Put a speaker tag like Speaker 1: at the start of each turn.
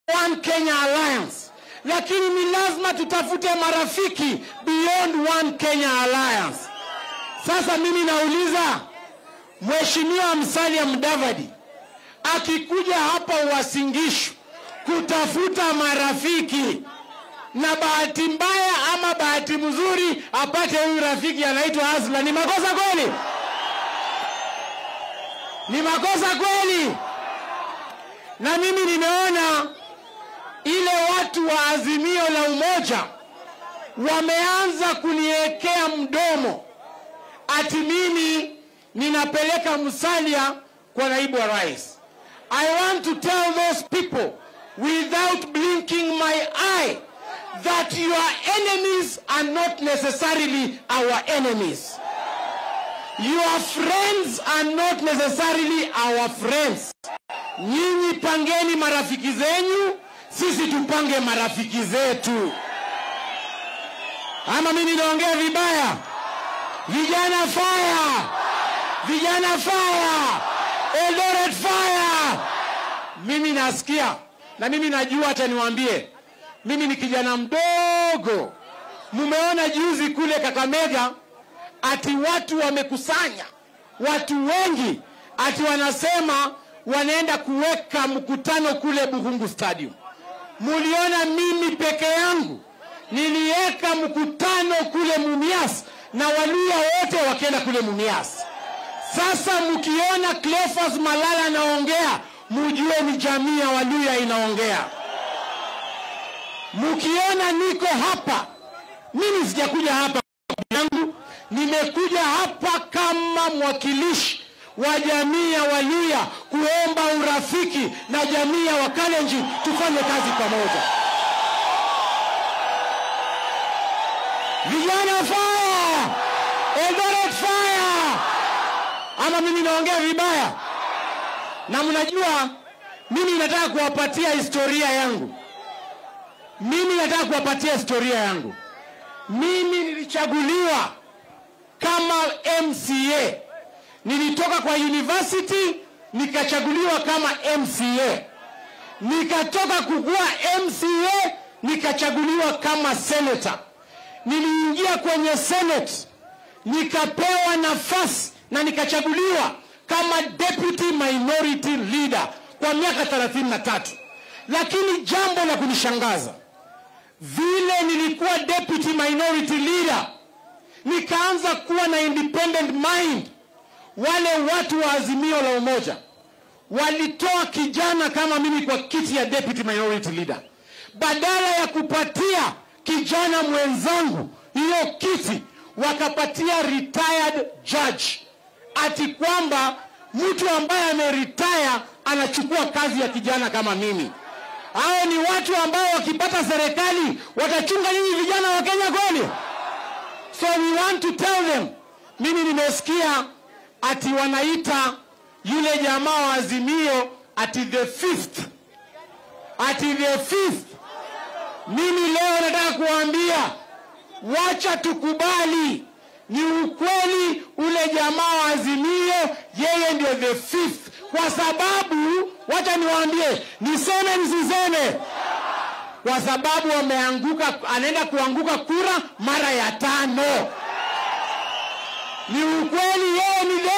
Speaker 1: One Kenya Alliance, lakini ni lazima tutafute marafiki beyond One Kenya Alliance. Sasa mimi nauliza Mheshimiwa Musalia Mudavadi akikuja hapa Uasin-Gishu kutafuta marafiki, na bahati mbaya ama bahati mzuri apate huyu rafiki anaitwa Asla, ni makosa kweli? Ni makosa kweli? Na mimi nimeona ile watu wa Azimio la Umoja wameanza kuniwekea mdomo ati mimi ninapeleka Musalia kwa naibu wa rais. I want to tell those people without blinking my eye that your enemies are not necessarily our enemies. Your friends are not necessarily our friends. Nyinyi pangeni marafiki zenyu, sisi tupange marafiki zetu. Ama mimi naongea vibaya? Vijana fire! Vijana fire! Eldoret fire! Mimi nasikia na mimi najua, hata niwaambie, mimi ni kijana mdogo. Mumeona juzi kule Kakamega ati watu wamekusanya watu wengi, ati wanasema wanaenda kuweka mkutano kule Buhungu Stadium. Muliona mimi peke yangu niliweka mkutano kule Mumias na Waluya wote wakienda kule Mumias. Sasa mkiona Cleophas Malala anaongea, mujue ni jamii ya Waluya inaongea. Mkiona niko hapa, mimi sijakuja hapa yangu, nimekuja hapa kama mwakilishi wa jamii ya Waluya kuomba urafiki na jamii ya Wakalenjin, tufanye kazi pamoja. Vijana fire! Eldoret fire! Ama mimi naongea vibaya? Na mnajua mimi nataka kuwapatia historia yangu. Mimi nataka kuwapatia historia yangu. Mimi nilichaguliwa kama MCA. Nilitoka kwa university nikachaguliwa kama MCA. Nikatoka kukuwa MCA nikachaguliwa kama senator. Niliingia kwenye senate nikapewa nafasi na nikachaguliwa kama deputy minority leader kwa miaka 33 lakini jambo la kunishangaza vile nilikuwa deputy minority leader nikaanza kuwa na independent mind wale watu wa azimio la umoja walitoa kijana kama mimi kwa kiti ya deputy minority leader badala ya kupatia kijana mwenzangu hiyo kiti wakapatia retired judge ati kwamba mtu ambaye ameretire anachukua kazi ya kijana kama mimi hao ni watu ambao wakipata serikali watachunga nyinyi vijana wa kenya kweli so we want to tell them mimi nimesikia ati wanaita yule jamaa wa azimio ati the fifth ati the fifth mimi leo nataka kuwaambia wacha tukubali ni ukweli ule jamaa wa azimio yeye ndio the fifth kwa sababu wacha niwaambie niseme nisiseme kwa sababu ameanguka anaenda kuanguka kura mara ya tano ni ukweli yeye ni the